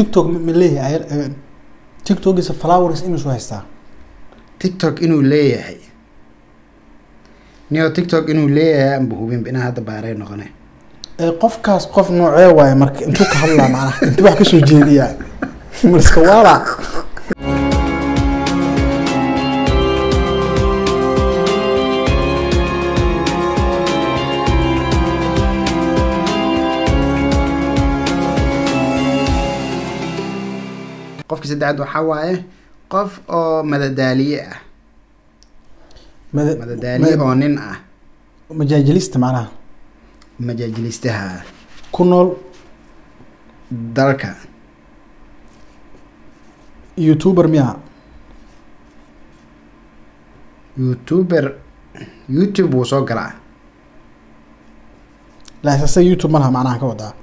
tiktok ma ma leeyahay eh, tiktokiisa flowers inuu soo haystaa tiktok inuu leeyahay nio tiktok inuu leeyahay anba hubinba inaa hadda baarey noqone Eh, qofkaas qof noocee waaye marka intuu ka hadlaa macnaha intuu wax kasoo jeediyaa marska waala qofka saddexaad waxaa waaye qof oo madadaaliye ah Mada- madadaaliye ma- oo nin ah majaajilista macnaha majaajilistaha ku nool dalka youtuber miyaa youtuber youtube wuu soo galaa laakiin asaga youtube malaha macnaha ka wadaa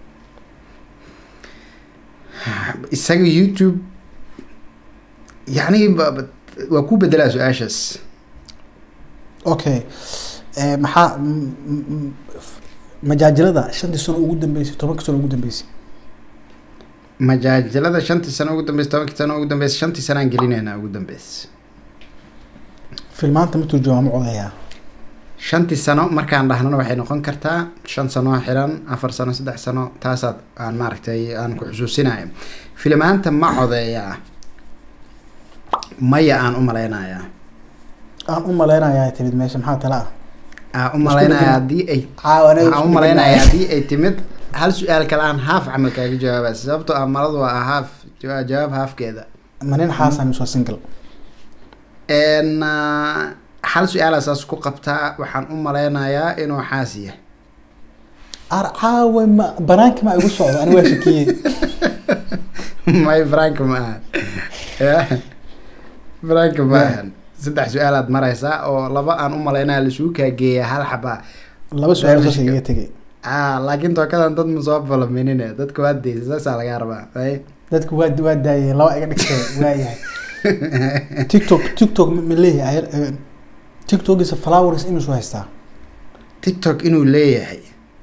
isaga youtube yacni ba- ba- waa ku bedelaa su-aashaas okay Eh, maxaa m- m- m- majaajilada shantii sano ugu dambeysay tobanka sano ugu dambeysay majaajalada shantii sano ugu dambeysa tobankii sano ugu dambeysa shantii sanaan gelinaynaa ugu dambeysa filmaanta ma turjumaa ma codayaa shantii sano markaan dhahnana waxay noqon kartaa shan sano xiran afar sano saddex sano taasaad aan maaragtay aan ku xusuusinayo filmaanta ma codeeyaa maya aan u malaynayaa aan u malaynayaa timid meesha maxaa tala ah aan u malaynaya haddii ay caawana waxaan u malaynaya haddii ay timid hal su-aal kale aan haaf camal kaaga jawaaba sababtoo ah maladu waa haaf jawaab jawaab haafkeeda ma nin xaasan mise waa single n hal su-aala saas ku qabtaa waxaan u malaynayaa inuu xaas yahay ar caawa ma banaanka ma igu socdo ani waa shakiyey may frank ma ahan frank ma ahan saddex su-aalaad mareysaa oo laba aan u malaynaya lasuu kaageeya hal xaba laba su-aal saas igaga tegay ah laakiin tookadan dad ma soo balaminine dadka waa deysa saasaa lagaa rabaa ay dadku waa waa daayeen laba iga dhigtay waayahay tiktok tiktok ma ma leeyahay eh, tiktokiisa flowers inuu soo haystaa tiktok inuu leeyahay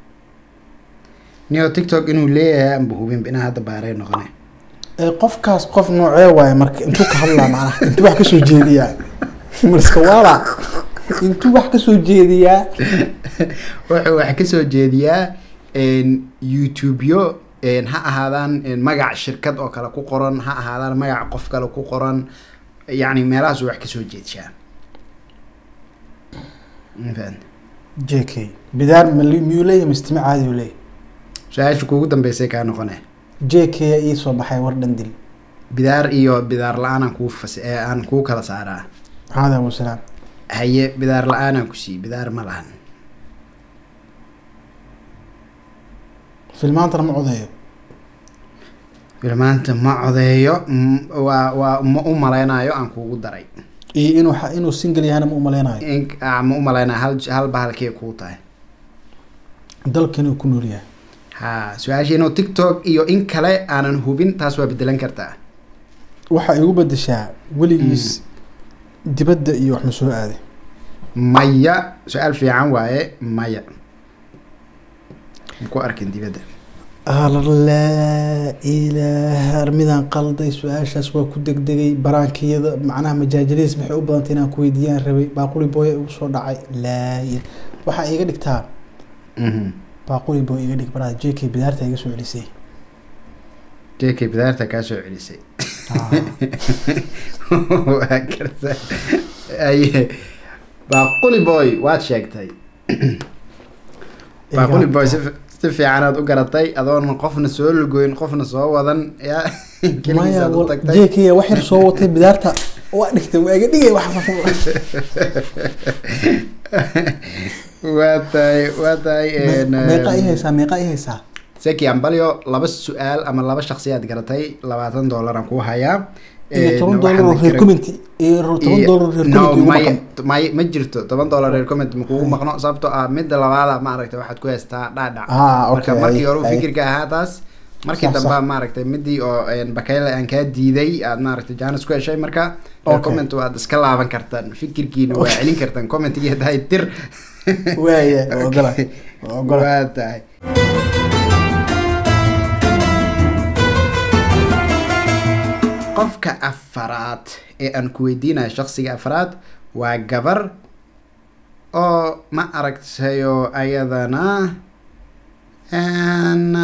nio tiktok inuu leeyahay anba hubinba inaa hadda baarey noqone Eh, qofkaas qof noocee waaye marka intuu ka hadlaa macnaha intuu wax kasoo jeediyaa marska waala intuu wax kasoo jeediyaa wuxuu wax kasoo jeediyaa youtubeyo ha ahaadaan magac shirkad oo kale ku qoran ha ahaadaan magac qof kale ku qoran yacni meelahaasuu wax kasoo jeedshaa mafahant j k bidaar mali- miyuu leeyahay mistime caadi uu leeyahay su-aasha kuugu dambeysay kaa noqone j k yaa ii soo baxay war dhandil bidaar iyo bidaar la-aan aan kuu fas ee aan kuu kala saaraa maxamed abu salaam haye bidaar la-aan aan ku siiy bidaar ma lahan filmaantana ma codeeyo filmaanta ma codeeyo m- waa waa ma u malaynayo aan kuugu daray iyo inuu xa- inuu single yahana ma umaleynayo in ah, ma u malaynayo hal hal bahalkee kuu tahay dalka inuu ku nool yahay ha su-aasha inuu tiktok iyo in kale aanan hubin taas waa bedelan kartaa waxaa igu bedeshaa weligiis dibadda iyo wax ma soo aaday maya su-aal fiican waaye maya ku arkin dibadda laa ilaaha midaan qalday su-aashaas waa ku degdegay baraankiyada macnaha majaajiladiis maxay u badantay inaan ku weydiiyaan rabay baaquli booya igu soo dhacay laa il- waxaa iga dhigtaa Mhm. baaquli booy iga dhig baraada j k bidaarta iga soo celisay jk bidaarta kaa soo celisay waa garta aye baaquli boy waad sheegtay baaquli boy si fi- si fiicanaad u garatay adoon qofna soo lugoyn qofna soo wadan yaa maya keligiisaad u tagtay j k wax yar soo watay bidaarta waa dhigtay waa iga dhigay wax waa tahay waa tahay meeqa i haysaa meeqa i haysaa seki ambalyo laba su-aal ama laba shaksiyaad garatay labaatan dollar aan kuu hayaa iyo toban waxaan dollar oo reer kira- comment iyo toban iyo- dollar reer no comment igu maya maqan may ma jirto toban dollar reer comment ma kugu maqno sababtoo ah midda labaada maaragtay waxaad ku haystaa dhaadhac Ah, marka okay, markii ay- hore uu ay- fikirka ahaa taas markii Sax, dambe sax. maaragtay midii oo een, bakayle aan kaa diiday aad maaragtay jaanis ku heshay marka reer Okay. comment waad iska laaban kartaan fikirkiina waa celin kartaan commentigii hadday tir waaya waa ogola waa ogola waa tahay qofka afaraad ee aan ku weydiinayo shaksiga afaraad waa gabar oo ma aragtayo ayadana een,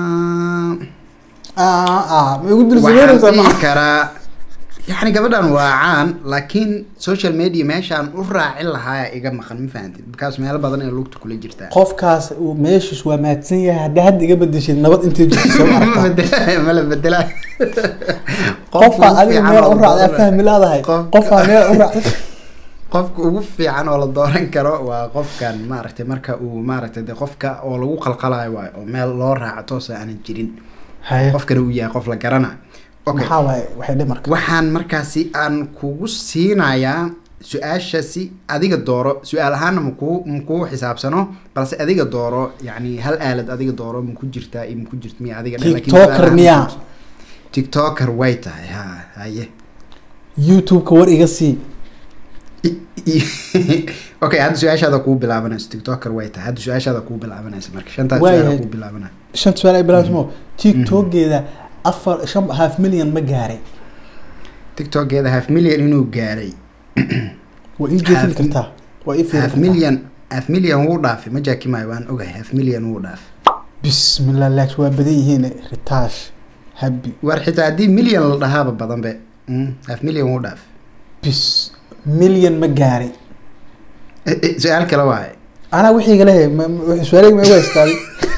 ah ah ma igu dul waxaan sameynaysaa dhihi ma karaa yani gabadhan waa caan laakiin social media meeshaan u raacin lahaa iga maqan ma fahantid because meelo badan ee lugta kula jirtaa qofkaas uu meeshiis waa mahadsan yahay haddaa hadda iga bedeshid nabad intay jirto soo aragtaa Bedela- mala bedela qofaa adiga meel u raacdaa fahmi leedahay Qofka- qofaa meel u raacda qofka ugu fiican oo la dooran karo waa qofkan maaragtay marka uu maaragtay de qofka oo lagu qalqalayo waayo oo meel loo raaco toosa aanan jirin haye qofkana uu yahay qof la garanayo okay maxaa waaye waxay dhimarka waxaan markaasi aan kugu siinayaa su-aashaasi adiga dooro su-aal ahaana makuu makuu xisaabsano balse adiga dooro yani hal aalad adiga dooro maku jirtaa iyo maku jirt miya adiga dhan, laakiin tiktoker su-aal ahaan miyaa maku jir- tiktoker way tahay ha haye youtube-ka war iga sii I- i- okay hadda su-aashaada kuu bilaabanayso tiktoker way tahay hadda su-aashaada kuu bilaabanayso marka shantaas Waayahay. su-aala kuu bilaabanaya shan su-aal ay bilaabsmo tiktokeeda afar shan half million ma gaaray tiktokeeda half million inuu gaaray waa ii jeedin Half- kartaa waa ii fiirin half kartaa million half million wuu dhaafay ma jaakimayo waan ogahay half million wuu dhaafay bismillah laakiin waa badan yihiin ritash habi war xitaa haddii million la dhahaaba badan be Mm, half million wuu dhaaf bis million ma gaaray Eh, eh, su-aal kale waaye anaa wixii igala he su-aaleyga ma igu haystaaday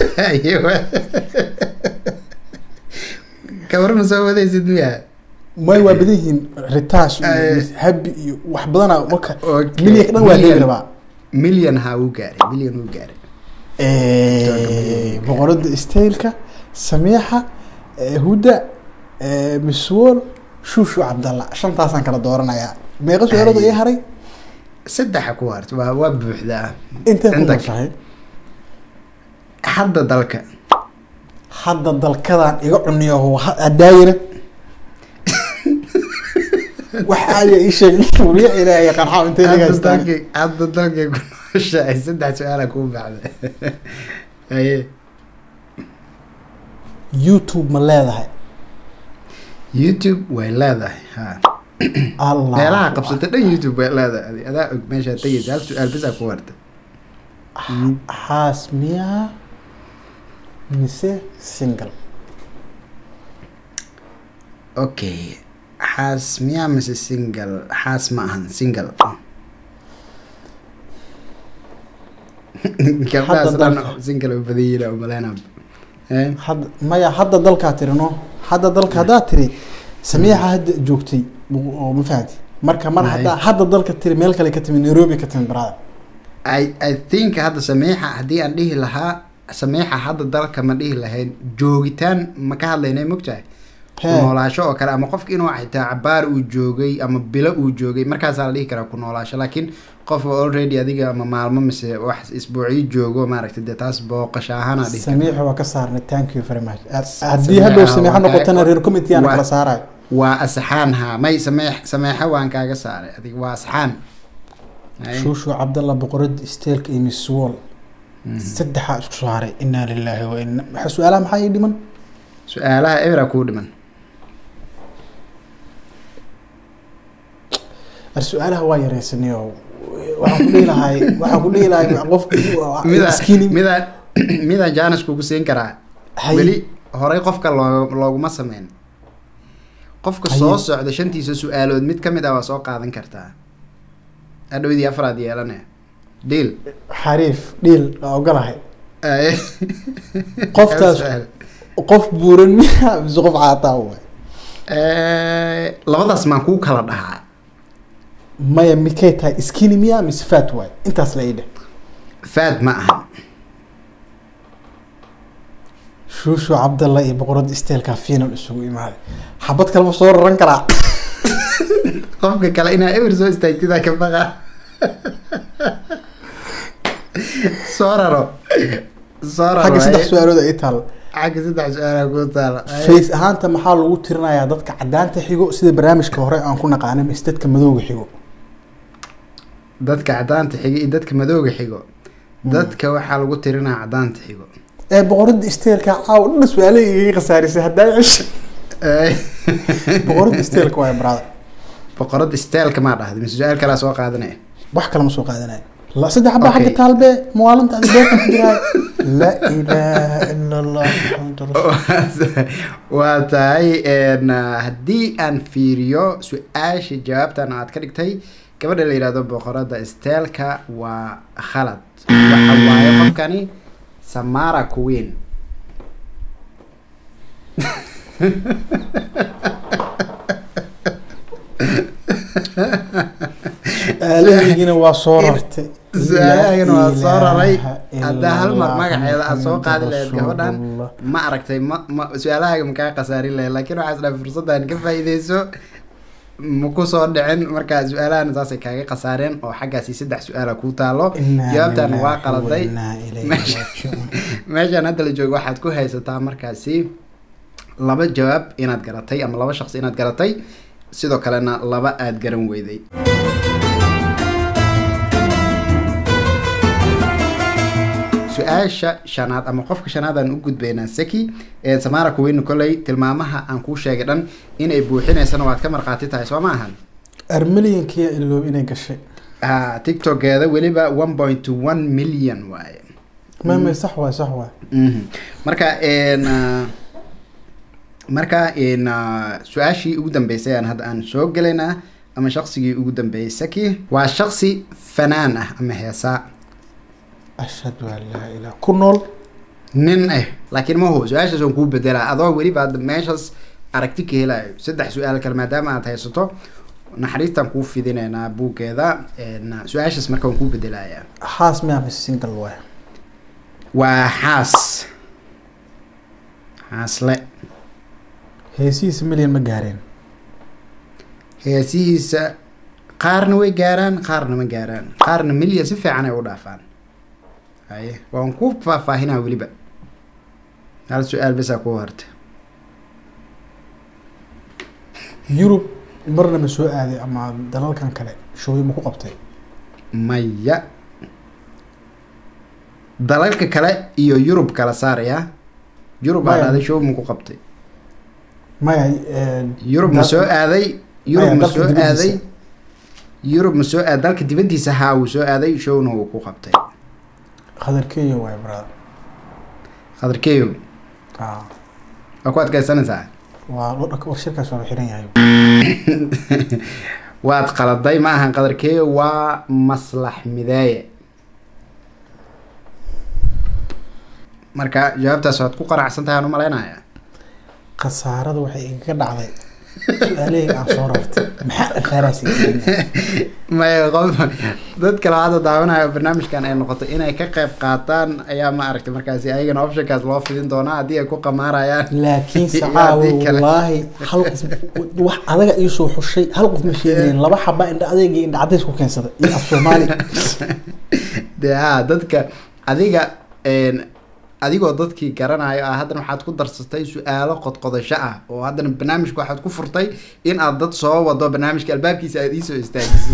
kabar ma soo wadaysid miya may waa badan yihiin ritash Eh. iyo habi iyo wax badana marka Okay, millionka dhan waa million- leegi rabaa million ha wuu gaaray million wuu gaaray boqorada stailka samiixa eh, huda eh, miswool shushu cabdalla shantaasaan kala dooranayaa meeqa su-aalooda ii haray saddexa ku harta waa waa buuxdaa intay ku Cindak. nooshahay hadda dalka hadda dalkadan iga cuniyo hadaayina waxa aya ii sheeg wariya ilaahay qanxaa intay hadda dhigaystaan dalkay hadda dalkay ku nooshahay saddex su-aala kuu baxda haye youtube ma leedahay youtube way leedahay ha allah meelaha qabsata dhan youtube way leedahay adi- adaa og meeshaa tegaysa hal su-aal bisaa ku harta xaas miyaa mise single okay xaas miyaa mise single xaas ma ahan single gabdhahaas dhan dalka. single u badan yihiin umaleyna hadda maya hadda dalkaa tiri no hadda dalka haddaa tiri samiixa hadda joogtay oo ma fahanti marka mar May. haddaa hadda dalka tiri meel kale ka timi nairobi ka timi brada i i think hadda sameexa haddii aan dhihi lahaa sameexa hadda dalka ma dhihi lahayn joogitaan ma ka hadlaynay mogtahay ku Hee. noolaasho oo kale ama qofka inuu xitaa cabaar uu joogay ama bilo uu joogay markaasaa la dhihi karaa ku noolaasho laakiin qof oo already adiga ama maalmo mise wax isbuucyo joogo maaragtay dee taas booqasho ahaana dhihi karaa. samiixa waa ka saarnay thank you very much S- haddii Samiixa hadhow waa samiixa ka- noqotana reer committee aan waa- kala saarayo waa asxaan ha may sameex sameexa waan kaaga saaray adiga waa asxaan Hay. shuushu cabdalla boqorada steelka iyo miss wall Mhm. saddexaa isku soo haray inaa lilaahi wa inna waxa su-aalaha maxaa ii dhiman su-aalaha ebra kuu dhiman ar su-aalaha waa yareysanay oo waxaan ku dhihi lahay waxaan ku dhihi lahay qofku mida miskiini mida midaan jaanis kugu siin karaa Hay. weli horey qofka loo looguma sameyn qofka Haye. soo socda shantiisa su-aalood mid kamid ah waa soo qaadan kartaa hadhowdii afraad yeelanaya deal xariif dhiil waa ogolahay Aye. Qofkaas- Su-aal. qof buuran miya mise qof caataa waay Eh, labadaas maan kuu kala dhahaa maya mikay tahay skini miya mise fat waay intaas la idhe faad ma ahan shuushu cabdalla iyo boqorada steelka final isugu imaaday xabad kalema soo raran karaa qofka kale inaa ewer soo istaagtidaa ka baqa soo raro soo raro xagga saddex Aye. su-aalood ay taal xagga saddex su-aala ku taala Aye. face ahaanta maxaa lagu tirinayaa dadka cadaanta xigo sida barnaamijka hore aan ku naqaanay mise dadka madowga xigo dadka cadaanta xigo iyo dadka madooga xigo dadka waxaa lagu tirinaa cadaanta xigo ee boqorada steelka caawa dhan su-aalaha igaga khasaarisay haddaa cesha boqorada steelka waay brother boqorada steelka maa dhahday mise su-aal kalaa soo qaadanaya wax kale ma soo qaadanayo la saddex baa Okay. xagga taalbe muwaalinta adi beertan ku jiraay laa ilaaha ila allah muxamadu rasuul waa tahay een, haddii aan fiiriyo su-aasha jawaabtan aad ka dhigtay gabadha la yihahdo boqorada steelka waa khalad waxa waaye qofkani samara queen su-aalahaygina waa soo rartay su-aalahaygana waa soo raray Laa ilaaha haddaa hal mar illa magaceeda aad soo Muxamadu qaadi lahayd gabadhan rasuulullah. ma aragtay ma ma su-aalahaaga makaa khasaarin lahayd laakiin waxaa is dhahay fursaddan ka faa'iideyso ma ku soo dhicin markaa su-aalahan saasay kaaga khasaareen oo xaggaasi saddex su-aala kuu taalo Innaa jawaabtan lilaahi waa wa qaladay innaa ilayhi Meesha- raajicuun. meeshaan hadda la joogo waxaad ku haysataa markaasi laba jawaab inaad garatay ama laba shaqsi inaad garatay sidoo kalena laba aad garan weyday su-aasha shanaad ama qofka shanaad aan u gudbaynaa saki ee samara kuweyne kolley tilmaamaha aan kuu sheegay dhan inay buuxineysana waad ka markhaati tahay soo ma ahan armilyankiya iloob inay gashay ha tiktokeeda weliba one point one million waaye maamay sax waay sax waay Mhm. marka n marka n su-aashii ugu dambeysay aan hadda aan soo gelaynaa ama shaqsigii ugu dambeeyey saki waa shaqsi fanaan ah ama heesaa ashhadu an laa ilaha ku nool nin ah laakiin ma hubo su-aashaas waan kuu bedelaa adoo weliba hadda meeshaas aragti ka helayo saddex su-aal kale maadaama aad haysato naxariistaan kuu fidinaynaa buuggeeda n su-aashaas marka waan kuu bedelayaa xaas miyaa mise single waay waa xaas xaasle heesihiisa milyan ma gaareen heesihiisa qaarna way gaaraan qaarna ma gaaraan qaarna milyan si fiican ay u dhaafaan haye waan ku faahfaahinaa weliba hal su-aal besaa kuu harta yurub marna ma soo aaday ama dalalkan kale shooyo ma ku qabtay maya dalalka kale iyo yurub kala saaraya yurub baa Maya. dhaaday show ma ku qabtay maya yurub ma Da- soo aaday yurub Maya, ma dalka soo dibadiisa. aaday yurub ma soo aaday dalka dibadiisa haa wuu soo aaday showna wuu ku qabtay khadarkeeyo waay brother khadarkeeyo ah waa ku adkaysanaysaa waa loo dhak war shirkaas waa xiran yahay waad qaladay ma ahan qadarkeeyo waa maslax mideeye marka jawaabtaas waad ku qanacsan tahay aan u malaynaya khasaarada waxay igaga dhacday su-aalahayga aan soo rartay maxaa afaaraasi maya qof dad kale oo hadda daawanayo barnaamijkan ay noqoto inay ka qayb qaataan ayaa ma aragtay markaasi ayagana optionkaas loo fidin doonaa haddii ay ku qamaarayaan laakiin Iyo sacaawe haddii kale. wallaahi hal qof wax adaga iisoo xushay hal qof ma sheegin laba xaba indha adeeg iyo indha cadays ku keensaday iyo af soomaali dee ha dadka adiga een, adigoo dadkii garanayo ah haddana waxaad ku darsatay su-aalo qodqodasho ah oo haddana barnaamijka waxaad ku furtay in aad dad soo wado barnaamijka albaabkiisa aad iisoo istaajiso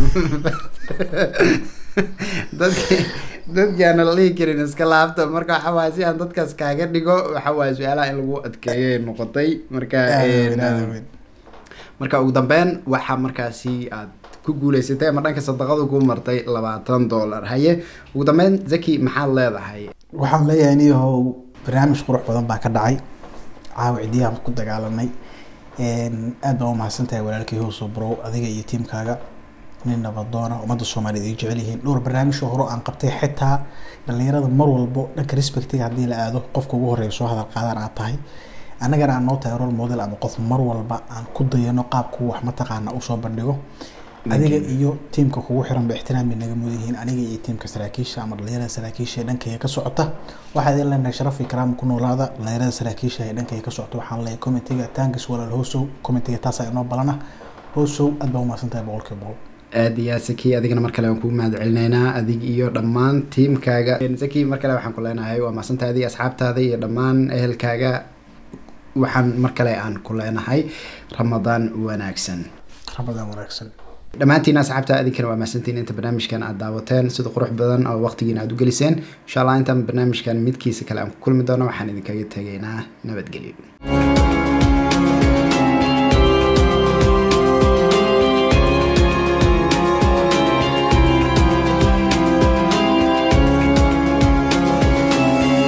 dadki dadkaana la dhihi karin iska laabta marka waxa waaye si aan dadkaas kaaga dhigo waxa waaye su-aalaha in lagu adkeeyo ay noqotay marka een, marka ugu dambeyn waxaa markaasi aad ku guuleysatay ama dhanka sadaqadu ku martay labaatan dollar haye ugu dambeyn zaki maxaad leedahay waxaan leeyahay niyahow barnaamij qurux badan baa ka dhacay caawa cidiyahan ku dagaalanay aad baa umahadsan tahay walaalkii hooso brow adiga iyo tiimkaaga nin nabadoona ummadda soomaaliyeed ay jecel yihiin dhowr barnaamijka hore aan qabtay xitaa dhalinyarada mar walbo dhanka respectiga haddii la aado qofka ugu horreeya soo hadal qaadaan aad tahay annagana aan noo tahay role model ama qof mar walba aan ku dayano qaabku wax mataqaana usoo bandhigo adiga iyo tiimka kugu xiran ba ixtiraam bay naga mudan yihiin aniga iyo tiimka saraakiisha ama dhalinyarada saraakiisha ee dhankayga ka socota waxaa idin leenahay sharaf iyo karaama ku noolaada dhalinyarada saraakiisha ee dhankayga ka socota waxaan leeyahay commentiga tankis walaal hoosow commentiga taasaa inoo balana hoosow aad baa umahadsan tahay boqolkiiba boqol aad iyo aad saki adigana mar kale waan kugu mahad celinaynaa adig iyo dhammaan tiimkaaga saki mar kale waxaan ku leenahay waa mahadsantahay adiga asxaabtaada iyo dhammaan ehelkaaga waxaan mar kale aan ku leenahay ramadaan wanaagsan ramadaan wanaagsan dhammaantiin asxaabta adinkana waa mahadsantiin inta barnaamijkan aad daawateen sida qurux badan oo waqtigiina aad u geliseen insha allah intaan barnaamijkan midkiisa kale aan ku kulmi doono waxaan idinkaga tegaynaa nabadgelyo